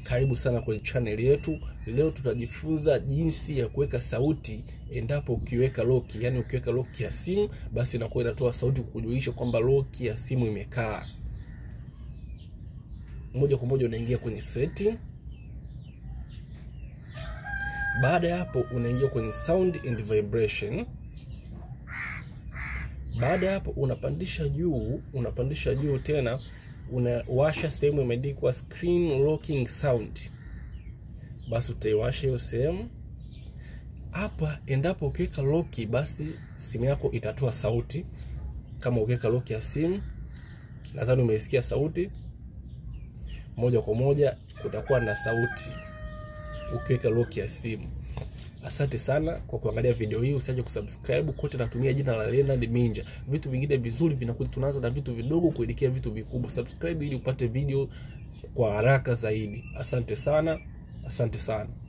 karibu sana kwenye channel yetu. Leo tutajifunza jinsi ya kuweka sauti endapo ukiweka lock, yani ukiweka lock ya simu, basi inakuwa inatoa sauti kukujulisha kwamba lock ya simu imekaa. Moja kwa moja unaingia kwenye setting. Baada ya hapo, unaingia kwenye sound and vibration. Baada ya hapo, unapandisha juu, unapandisha juu tena unawasha sehemu imeandikwa screen locking sound, basi utaiwasha hiyo sehemu hapa. Endapo ukiweka lock, basi simu yako itatoa sauti. Kama ukiweka lock ya simu, nadhani umeisikia sauti moja kwa moja, kutakuwa na sauti ukiweka lock ya simu. Asante sana kwa kuangalia video hii, usiache kusubscribe. Kote natumia jina la Leonard Minja. Vitu vingine vizuri vinakuja, tunaanza na vitu vidogo kuelekea vitu vikubwa. Subscribe ili upate video kwa haraka zaidi. Asante sana, asante sana.